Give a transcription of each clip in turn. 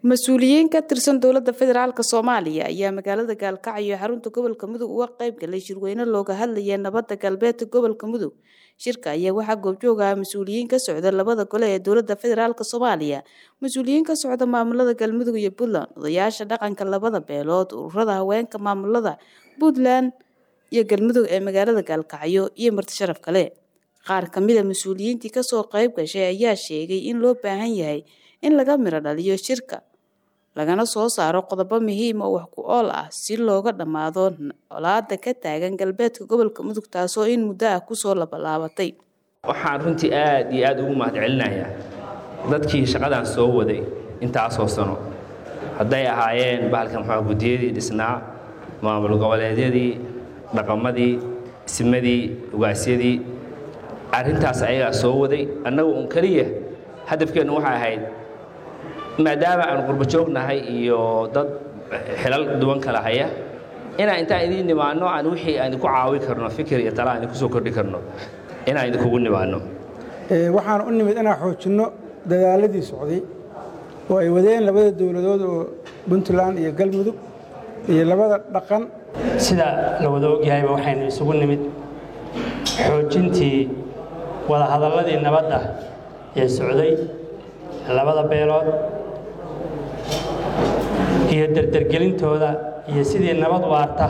mas-uuliyiin ka tirsan dowladda federaalk soomaaliya ayaa magaalada gaalkacyo xarunta gobolka mudug uga qayb galay shirweyne looga hadlaya nabadda galbeedka gobolka mudug shirka ayaa waxaa goobjooga ah mas-uuliyiin ka socda labada gole ee dowladda federaalk soomaaliya mas-uuliyiin ka socda maamulada galmudug iyo puntland odayaasha dhaqanka labada beelood ururada haweenka maamulada puntland iyo galmudug ee magaalada gaalkacyo iyo marti sharaf kale qaar kamida mas-uuliyiintii kasoo qayb gashay ayaa sheegay in loo baahan yahay in laga miro dhaliyo shirka lagana soo saaro qodobo muhiima oo wax ku ool ah si looga dhammaado colaada ka taagan galbeedka gobolka mudug taasoo in muddo ah kusoo labalaabatay waxaan runtii aad iyo aad ugu mahad celinayaa dadkii shaqadan soo waday intaasoo sano hadday ahaayeen bahalka muxua guddiyadii dhisnaa maamul goboleedyadii dhaqamadii ismadii ugaasyadii arrintaas ayagaa soo waday annagu un keliya hadafkeennu waxay ahayd maadaama aan qurbo joognahay iyo dad xilal duwan kala haya inaan intaan idiin nimaanno aan wixii aan idinku caawi karno fikir iyo tala aan idinku soo kordhi karno inaan idinkugu nimaanno waxaan u nimid inaan xoojinno dadaaladii socday oo ay wadeen labada dowladood oo puntland iyo galmudug iyo labada dhaqan sida la wada ogyahayba waxaynu isugu nimid xoojintii wadahadalladii nabadda ee socday labada beelood iyo derdergelintooda iyo sidii nabad waarta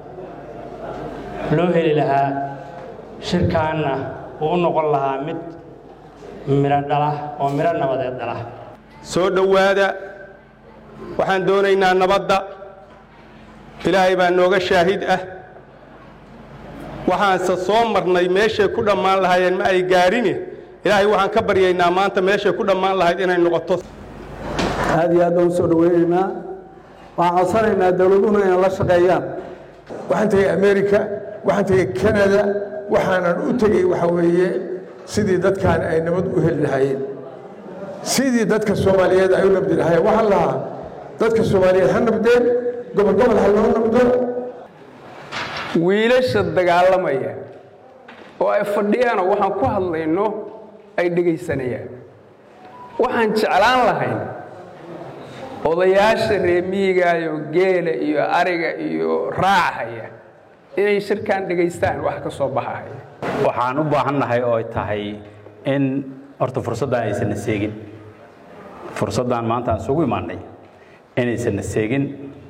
loo heli lahaa shirkaanna uu u noqon lahaa mid midho dhala oo midho nabadeed dhala soo dhowaada waxaan doonaynaa nabadda ilaahay baa nooga shaahid ah waxaanse soo marnay meeshay ku dhammaan lahaayeen ma ay gaarine ilaahay waxaan ka baryaynaa maanta meeshay ku dhammaan lahayd inay noqoto aad iyo aad baan u soo dhowaynaynaa waxaan codsanaynaa dowladuhuna inay la shaqeeyaan waxaan tegey america waxaan tegey canada waxaanan u tegey waxa weeye sidii dadkaan ay nabad u heli lahaayeen sidii dadka soomaaliyeed ay u nabdi lahaayeen waxaan lahaa dadka soomaaliyeed ha nabdeen gobol gobol ha loo nabdo wiilasha dagaalamaya oo ay fadhiyaanoo waxaan ku hadlayno ay dhegaysanayaan waxaan jeclaan lahayn odayaasha reemiyigaayoo geela iyo ariga iyo raacahaya inay shirkaan dhegaystaan wax ka soo baxahaya waxaan u baahannahay oo ay tahay in horta fursaddan aysanna seegin fursaddan maanta aan isugu imaannay inaysanna seegin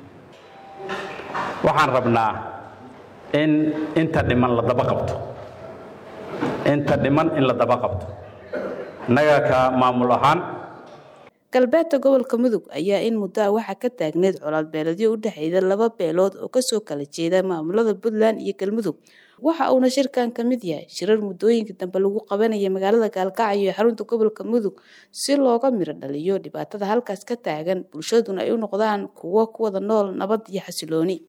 waxaan rabnaa in inta dhiman la daba qabto inta dhiman in la daba qabto innaga ka maamul ahaan galbeedka gobolka mudug ayaa in muddo ah waxaa ka taagneed colaad beeledyo u dhexeeya laba beelood oo kasoo kala jeeda maamulada puntland iyo galmudug waxa uuna shirkan ka mid yahay shirar muddooyinka dambe lagu qabanaya magaalada gaalkacyo ee xarunta gobolka mudug si looga miro dhaliyo dhibaatada halkaas ka taagan bulshaduna ay u noqdaan kuwo ku wada nool nabad iyo xasilooni